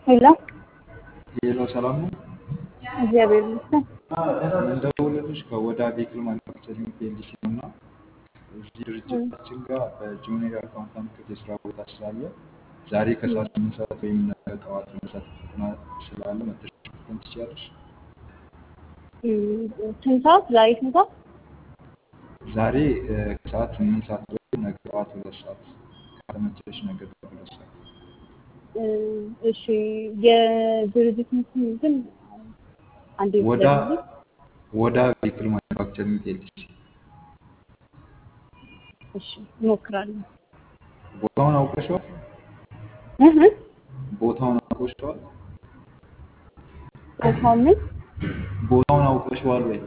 ሄሎ ሄሎ ሰላም ነው። እግዚአብሔር ይመስገን። እንደደወለልሽ ከወዳ ቬክል ማኑፋክቸሪንግ ፒኤልሲ ነው እና እዚህ ድርጅታችን ጋር በጁኒየር አካውንታንት ክፍል የስራ ቦታ ስላለ ዛሬ ከሰዓት ስምንት ሰዓት ወይም ነገ ጠዋት ሁለት ሰዓት ፈተና ስላለ መተሽ መፈተን ትችያለሽ። እም፣ ስንት ሰዓት? ዛሬ ስንት ሰዓት? ዛሬ እ፣ ከሰዓት ስምንት ሰዓት ወይም ነገ ጠዋት ሁለት ሰዓት ከተመቸሽ ነገ ጠዋት ሁለት ሰዓት እም፣ እሺ የድርጅቱን ስም ግን አንዴ ወዳ ስለዚህ ወዳ ቬክል ማኑፋክቸሪንግ ፒኤልሲ እሺ እሞክራለሁ። ቦታውን አውቀሽዋል? እህ እ፣ ቦታውን አውቀሽዋል? ቦታውን ምን ቦታውን አውቀሽዋል ወይ?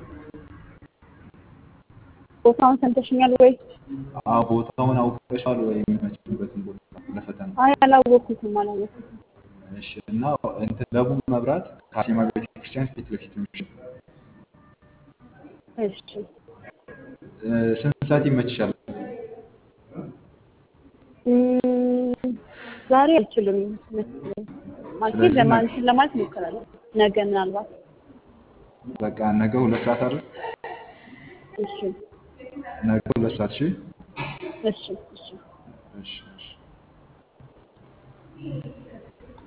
ቦታውን ሰምተሽኛል ወይ? አዎ ቦታውን አውቀሽዋል ወይ? የሚመችበትን ቦታ ለፈተና አይ አላወቅኩትም፣ አላወቅኩትም። እሺ እና እንትን ደቡብ መብራት ከአርሴማ ቤተክርስቲያን ፊት ለፊት ነው። እሺ እሺ እ፣ ስንት ሰዓት ይመችሻል? እም፣ ዛሬ አልችልም መሰለኝ። ማለት ስለዚህ ነገ ለማለት ለማለት እሞክራለሁ። ነገ ምናልባት በቃ ነገ ሁለት ሰዓት አይደል? እሺ ነገ ሁለት ሰዓት እሺ እሺ እሺ እሺ እሺ